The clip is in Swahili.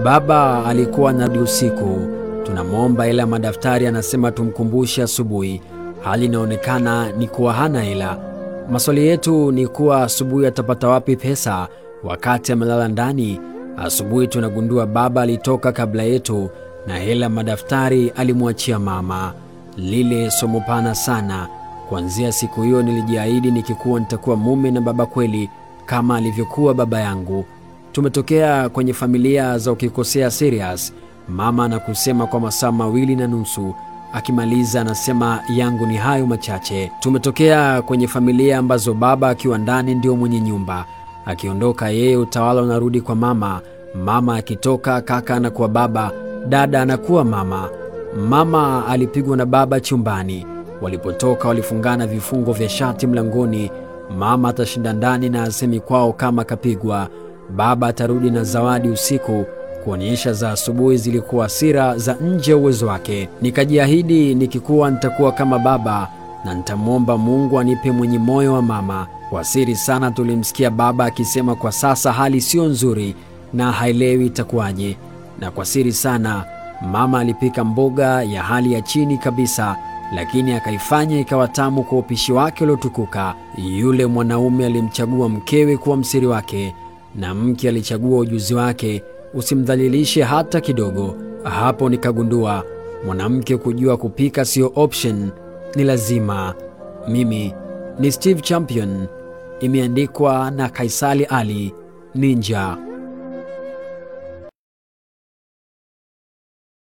Baba alikuwa anarudi usiku, tunamwomba hela ya madaftari, anasema tumkumbushe asubuhi. Hali inaonekana ni kuwa hana hela. Maswali yetu ni kuwa asubuhi atapata wapi pesa wakati amelala ndani? Asubuhi tunagundua baba alitoka kabla yetu na hela madaftari alimwachia mama. Lile somo pana sana. Kuanzia siku hiyo nilijiahidi nikikuwa nitakuwa mume na baba kweli kama alivyokuwa baba yangu. Tumetokea kwenye familia za ukikosea serious, mama anakusema kwa masaa mawili na nusu, akimaliza anasema yangu ni hayo machache. Tumetokea kwenye familia ambazo baba akiwa ndani ndio mwenye nyumba, akiondoka yeye utawala unarudi kwa mama. Mama akitoka kaka anakuwa baba, dada anakuwa mama. Mama alipigwa na baba chumbani, walipotoka walifungana vifungo vya shati mlangoni. Mama atashinda ndani na asemi kwao kama kapigwa. Baba atarudi na zawadi usiku kuonyesha za asubuhi zilikuwa hasira za nje ya uwezo wake. Nikajiahidi nikikuwa nitakuwa kama baba na nitamwomba Mungu anipe mwenye moyo wa mama. Kwa siri sana tulimsikia baba akisema kwa sasa hali sio nzuri na haelewi itakuwaje, na kwa siri sana mama alipika mboga ya hali ya chini kabisa, lakini akaifanya ikawa tamu kwa upishi wake uliotukuka. Yule mwanaume alimchagua mkewe kuwa msiri wake na mke alichagua ujuzi wake, usimdhalilishe hata kidogo. Hapo nikagundua mwanamke kujua kupika sio option, ni lazima. Mimi ni Steve Champion, imeandikwa na Kaisali Ali Ninja.